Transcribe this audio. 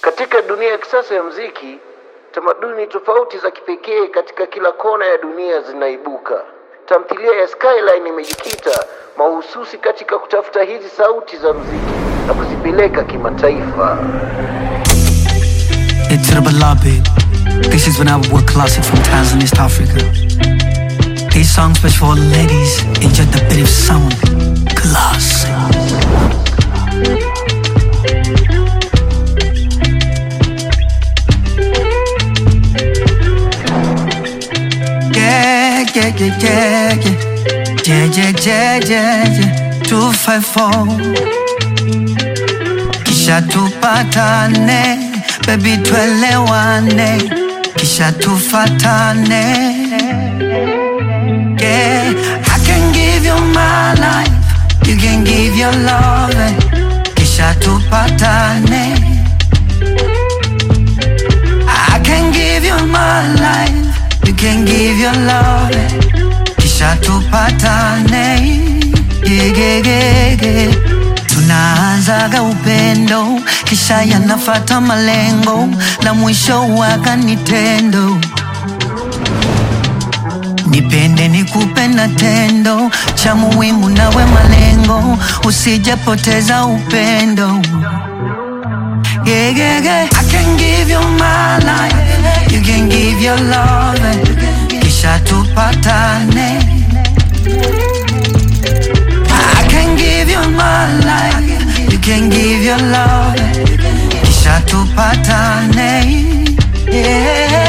Katika dunia ya kisasa ya mziki, tamaduni tofauti za kipekee katika kila kona ya dunia zinaibuka. Tamthilia ya Skyline imejikita mahususi katika kutafuta hizi sauti za mziki na kuzipeleka kimataifa. It's Rabalabi. This is an World classic from Tanzania, East Africa. These songs special for all the ladies. Enjoy the bit of sound. Classic. Yeah, yeah, yeah, yeah, yeah. Yeah, yeah, yeah, yeah, yeah. 254 kisha tupatane, baby twelewane, kisha tufatane. Yeah, I can give you my life, you can give your love, kisha tupatane. I can give you my life, you can give your love, kisha tupatane. Yeah, yeah, yeah, yeah. Tunaanzaga upendo kisha yanafata malengo na mwisho waka ni tendo. Nipende nikupe na tendo cha muhimu nawe malengo, usijepoteza upendo. Yeah, yeah, yeah. I can give you my life, you can give your love, kisha tupatane. I can give you my life, you can give your love, kisha tupatane. Yeah.